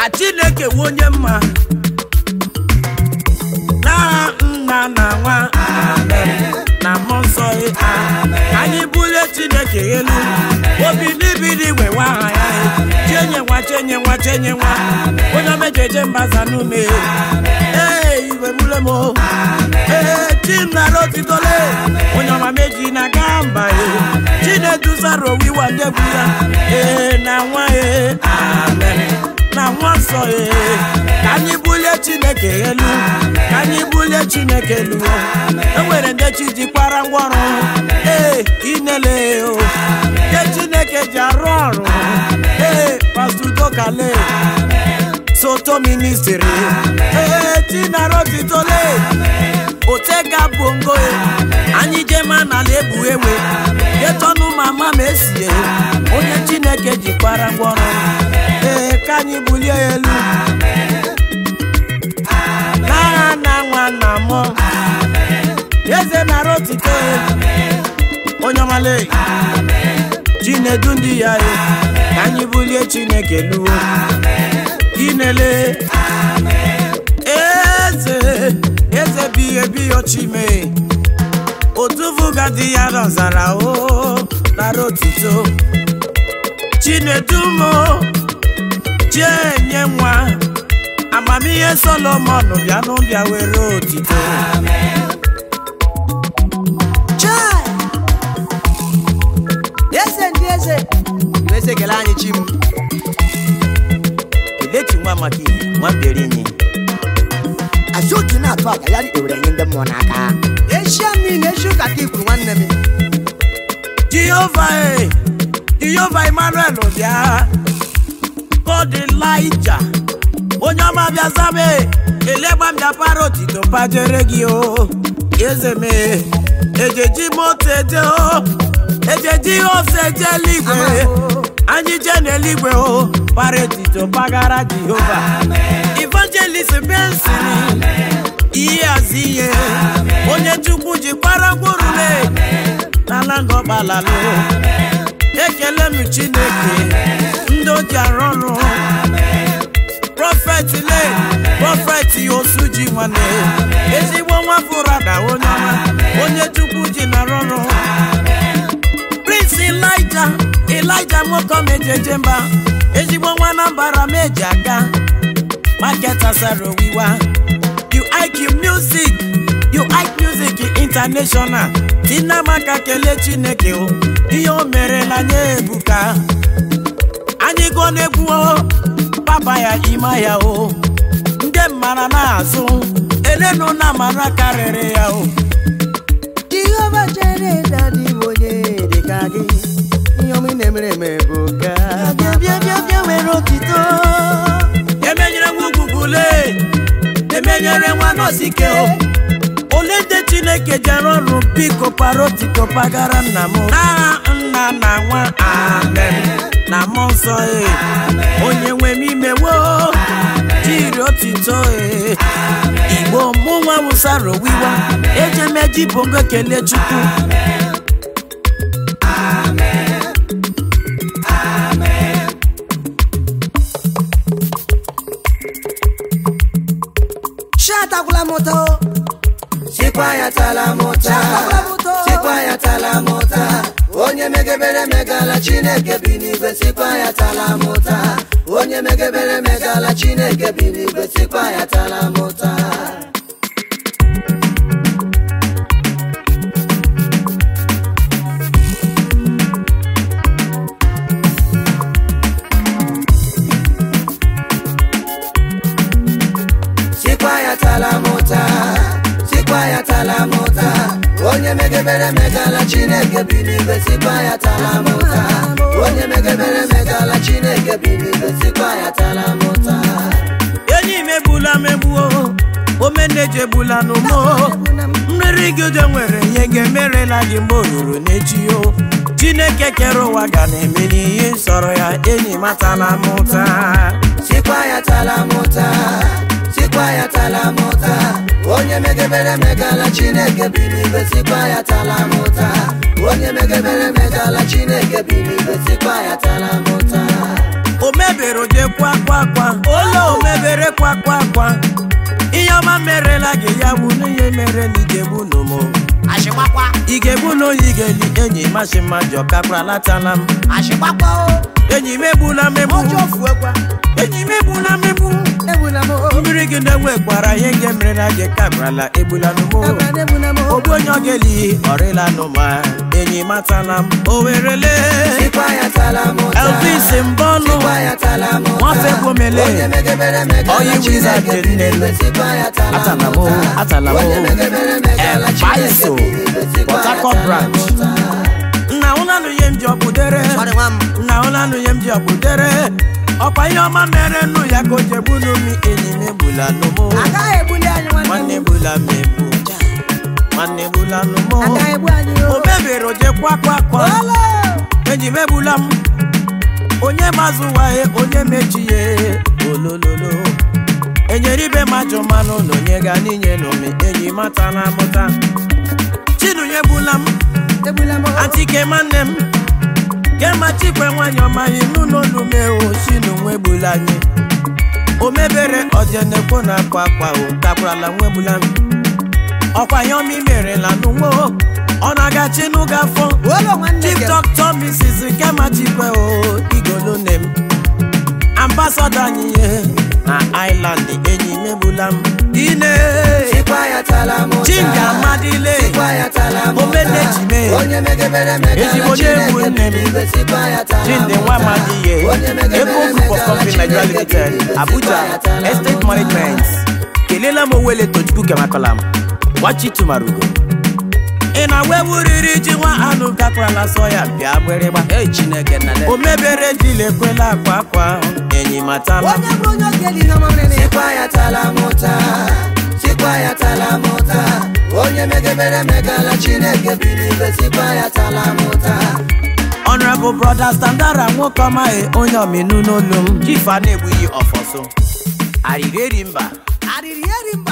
a chineke nwe onye mma n'aha nna na nwa na mmụọ nsọ ya ka anyị bulie chineke elu obi n'ibiri igwe nwa aha ya chenye nwa chenye nwa chenye nwa onye omejeje mbaza n'ume ee iwe mule m o. ee chi nara otitole onye ọma meji na gaa mba ya chineduzara owiwa ndebu ya ee na nwa ya amen na nwa nsọ ya ka anyị bulie chineke elu ka anyị bulie chineke elu enwere ndị chi ji kwara ngwaọrụ ee inele o nke chineke ji arụ ọrụ ee pastudokale soto ministri ee chinarotitole otega bongo anyị jema n'ala ebu ewe getọnụ mama ma esie onye chineke ji kwara ngwaọrụ ee ka anyị bulie ya elu n'agha na nwa na mmụọ eze nara otito onye ọmale chinedu ndị ya e ka anyị bulie chineke luo inele eze eze biye biyo chime otuvugadị ya rọzara o nara otito chinedumo chienye nwa amamihe solomon bịanụ bịa were otito chai eze ndị eze iwe eze kele anyị chi m kelechi nwa maka ihe nwamberinyi azoki na-atụ aka ya ewere nye ndị mmụọ n'aka eshia mmiri echi ụka ka ikwuru nwanne m jehova e jehova emmanuel bịa god elija onye ọma bịa zabe elegba m bịapara otito pajere gị o eze m e, ejeji moto eje o ejeji ose eje eluigwe anyị je n'eluigwe o para otito pagara jehova evangelist benson ihe azi ihe onye chukwu ji kwara ngwurule n'ala ngọgbalalo ekele m chineke ndị o ji arụ ọrụ prọfet le prọfet osu ji nwanne ezigbo nwa fụrada onye ọma onye chukwu ji narụ ọrụ prince elija elija nwoke mejeje mba ezigbo nwa na mbara meji aga market asara owiwa you iq music you iq music international tinamaka kelee chineke o ihe o merela nye ebuka anyị gụọ n'egwu o papa ya ima ya o ndị mmara na-azụ elenu na mara karịrị ya o jehova chere dadi m onye dịka gị ihe ọma ị na-emere eme bụ ka bịa bịa bịa bịa were otito emenyere nwa ugwugwule emenyere nwa nọsike o ole ndị chineke jere ọrụ biko parotiko pagara nna m n'agha nna na nwa amen na mmụọ nsọ e onye nwe m imewo jiri otito e igbo mụ nwa wụsara owiwa ejemeji bongo kelee chukwu shatakwala m ụtọ Chikwa ya tala mụta Chakwa m ụtọ Chikwa ya tala mụta Onye megebere megala Chineke bi n'igwe sikwa ya tala mụta Onye megebere megala Chineke bi n'igwe sikwa ya tala mụta Sikwa ya tala mụta Sikwa ya tala mụta Onye megebere megala Chineke bi n'igwe sikwa ya tala mụta Onye megebere megala Chineke bi n'igwe sikwa ya tala mụta enyi m egbula m egbuo omeneji egbula n'ụmụ mmiri gị ude nwere ihe ga-emerela gị mgbe o ruru n'echi o chineke kere ụwa ga na-emeli ihe sọrọ ya enyi matala m ụta Sikwa ya tala mụta Sikwa ya tala mụta Onye megebere megala Chineke bi n'igwe sikwa ya tala mụta Onye megebere megala Chineke bi n'igwe sikwa ya tala mụta o mebere oje kwa kwa kwa olu were kwa kwa kwa ihe ọma merela gị ya bụ n'ihe mere na igebu n'ụmụ Àṣìpápá. igebu na oyi ga-eli enyi masị mmadụ ọkakwa latala m Àṣìpápá o. enyi m egbula megbu Ọjọ́ fún ẹgbà. enyi m egbula megbu Ebula m o. mmiri gị na-ewe gbara ihe nke mere na gị kagrala egbula n'ụmụ Ebula ebula m o. ogbu onye ọ ga-eli ọrịla n'ụma enyi matala m o werele Sikwa ya talamụta. elvis mbọnụ Sikwa ya talamụta. nwafe gbomele Onye megebere megala Onye wizard Chineke dị nne m. bi n'igwe. Sikwa ya Atala m o, talamụta. atala m o. Onye megebere megala Eh, Chineke Paiso, bi n'igwe. Sikwa Port ya Harcourt branch. talamụta. nna ụlanụ ihe m ji ọkpụdere Sorry, nwa m. nna ụlanụ ihe m ji ọkpụdere ọkwa ihe ọma mere nnu ya ka o jegbunu m enyi m egbula n'ụmụ Agaghị ebuli anyị nwanne nwanne m. egbula m egbu nwanne egbula n'ụmụ Agaghị egbu anyị o o. mebiri oje kwa kwa kwa Olo. enyi m egbula m onye mazụwaghị onye mechiye olololo enyere ibe majọ mmanụ na onye ga n'inye n'ome enyi matala mụta chinunye egbula m Ebula m o. antike nwanne m kemachikwe nwanyị ọmaghị n'ụlọ olumewo chinu nwa egbula anyị o mebere ọjenekwo na akwa akwa o takwurala nwa egbula m ọkwa ihe ọma imerela n'ụwo ọ na-aga chinu gafọ Olo nwanne chief gị. doctor mrs nkemachikwe o igolone m ambassadọ anyị ihe na island enyi m egbula m ine Sikwa ya talamụta. chinga amadile Sikwa ya talamụta. omenejime Onye megebere megala Ezigbo onye egwu Chineke nne m. bi n'igwe. Sikwa ya talamụta. Chinde nwa Amadiye, Onye megebere Eko Group of megala Company Nigeria Chineke bi Limited, n'igwe. Sikwa Abuja, ya talamụta. Estate Management. Kelela m Owele Tochukwu Kemakolam, Wachi Tumarugo. Ị na-agwa ewuriri ji nwa anụ gakwala sọ ya bịa gbịrịgba. Ee, Chineke nna le. O mebere dile ekwela akwa akwa enyi matala. Onye bụ onye oge dị ihe ọma mere na ya. Sikwa ya talamụta. Sikwa ya talamụta. Onye megebere megala Chineke bi n'igwe. Sikwa ya talamụta. Honorable Brother Standara nwoke ọmaghị onye ọmịnụ n'olu m. Chief a na-egbughị ọfọsọ. Arịrị eri mba. Arịrị eri mba